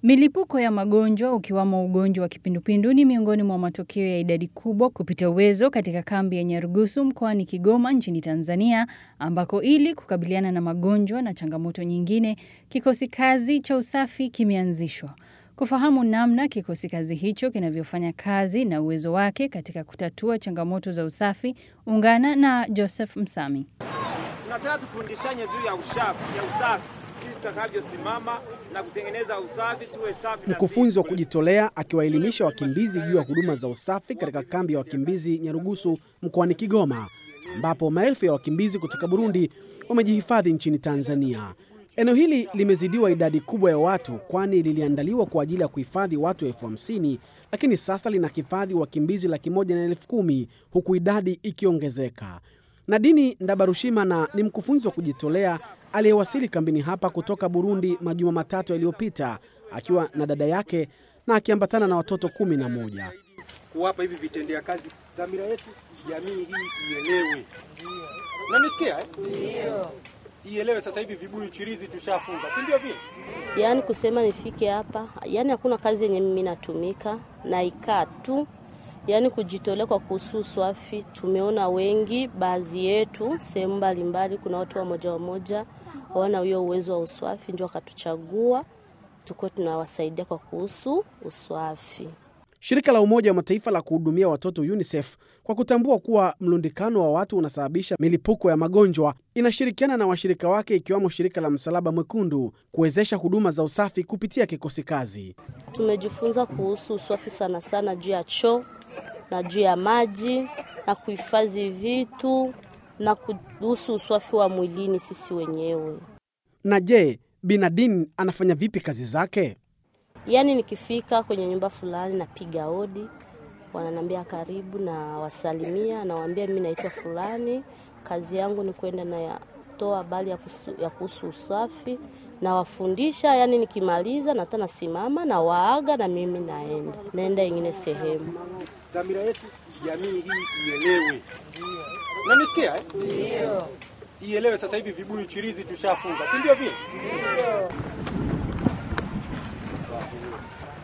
Milipuko ya magonjwa ukiwamo ugonjwa wa kipindupindu ni miongoni mwa matokeo ya idadi kubwa kupita uwezo katika kambi ya Nyarugusu mkoani Kigoma nchini Tanzania, ambako ili kukabiliana na magonjwa na changamoto nyingine, kikosi kazi cha usafi kimeanzishwa. Kufahamu namna kikosi kazi hicho kinavyofanya kazi na uwezo wake katika kutatua changamoto za usafi, ungana na Joseph Msami. Tunataka tufundishanye juu ya usafi, ya usafi jinsi tutakavyosimama na kutengeneza usafi, tuwe safi. na Mkufunzi wa sisi. kujitolea akiwaelimisha wakimbizi juu ya huduma za usafi katika kambi ya wakimbizi Nyarugusu mkoani Kigoma, ambapo maelfu ya wakimbizi kutoka Burundi wamejihifadhi nchini Tanzania. Eneo hili limezidiwa idadi kubwa ya watu, kwani liliandaliwa kwa ajili ya kuhifadhi watu elfu hamsini lakini sasa lina hifadhi wakimbizi laki moja na elfu kumi huku idadi ikiongezeka. Nadini Ndabarushimana ni mkufunzi wa kujitolea aliyewasili kambini hapa kutoka Burundi majuma matatu yaliyopita akiwa na dada yake na akiambatana na watoto kumi na moja. kuwapa hivi vitendea kazi. Dhamira yetu jamii hii ielewe, unanisikia eh? Ndio, ielewe. Sasa hivi vibuyu chirizi tushafunga, si ndio vile? Yaani kusema nifike hapa, yaani hakuna kazi yenye mimi natumika naikaa tu, yaani kujitolea kwa kuhusu uswafi. Tumeona wengi, baadhi yetu sehemu mbalimbali, kuna watu wamoja wamoja hawana huyo uwezo wa uswafi, ndio wakatuchagua tukuwe tunawasaidia kwa kuhusu uswafi. Shirika la Umoja wa Mataifa la kuhudumia watoto UNICEF kwa kutambua kuwa mlundikano wa watu unasababisha milipuko ya magonjwa inashirikiana na washirika wake ikiwamo shirika la Msalaba Mwekundu kuwezesha huduma za usafi kupitia kikosi kazi. Tumejifunza kuhusu uswafi sana sana juu ya choo na juu ya maji na kuhifadhi vitu na kuhusu uswafi wa mwilini sisi wenyewe. Na je, Binadin anafanya vipi kazi zake? Yaani nikifika kwenye nyumba fulani napiga hodi, wananiambia karibu, na wasalimia, nawaambia mimi naitwa fulani, kazi yangu ni kwenda na toa habari ya kuhusu- ya kuhusu usafi, nawafundisha. Yani nikimaliza nata nasimama na waaga, na mimi naenda naenda ingine sehemu. Dhamira yetu jamii hii ielewe, unanisikia eh? Ndio, ielewe. Sasa hivi vibuyu chirizi tushafunga, si ndio vile?